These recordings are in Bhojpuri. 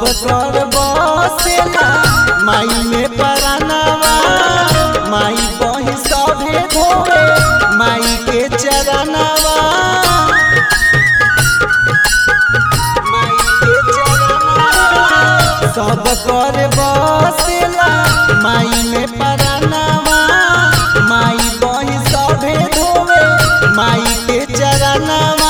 सब कर बसेला माई में परानावा माई बही सभे धोवे माई के चरनावा माई के चरनावा सब कर बसेला माई में परानावा माई बही सभे धोवे माई के चरनावा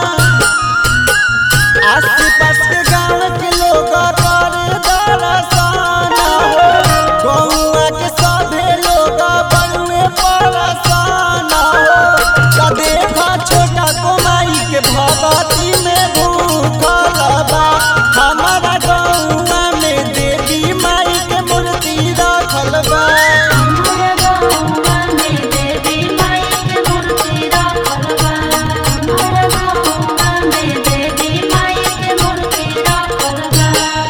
आस पास के गाँव के लोग कर दर्शन हो गौआ के सभे लोग बनवे परेशान हो का देखा छोटा कोमाई के भगती में भूखल बा हमारा गौआ में देवी माई के मूर्ति रखल बा हमारे गौवा में देवी माई के मूर्ति रखल बा हमारे गौवा में देवी माई के मूर्ति रखल बा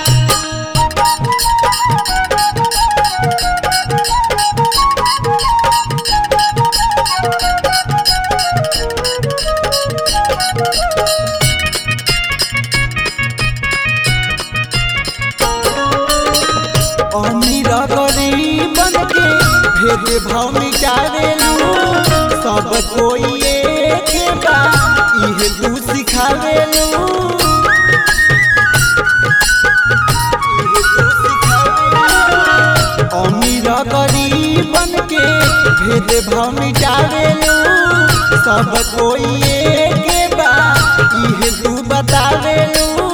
अमीर गरीबन के भेद भाव मिटावेलू सब कोई एक बा इहे तू सिखावेलू इहे तू सिखावेलू। अमीर गरीबन के भेद भाव मिटावेलू सब कोई एक बा इहे तू बतावेलू